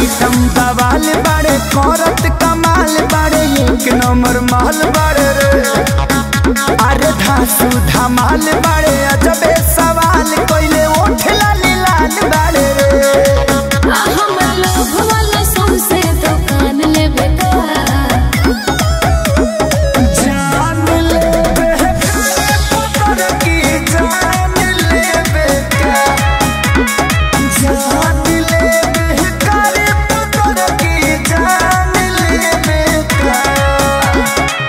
item बवाल बाड़े करत कमाल बाड़े एक नंबर माल बाड़े रे अरे धासु धमाल बाड़े अजबे सवाल कोइले ओठ लाल लाल बाड़े रे आ हमर लोभ वाला सौंसे दुकान लेबे का जान ले बेकार पुत्र की जान ले बेकार जान ले बेकार पुत्र की जान ले बेकार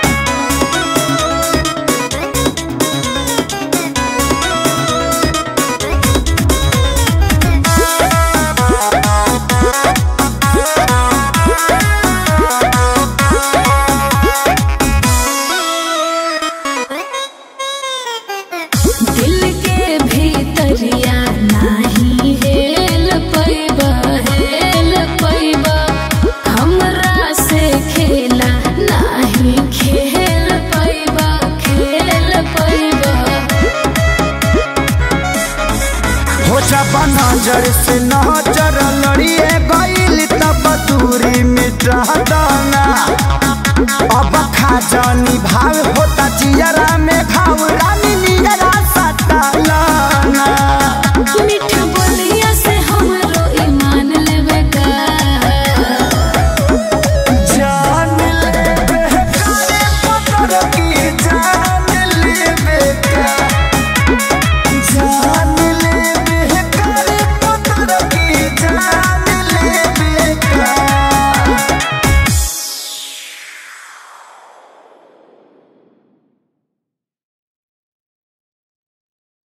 दिल के भीतरिया नाही हेल पैबा हेल पैबा हमरा से खेला नाही खेल पैबा खेल पैबा हो जब नजर से नजर लड़िए गईल तब दूरी मिटा दाना अब खा जानी भाव होता जियरा में घाव रानी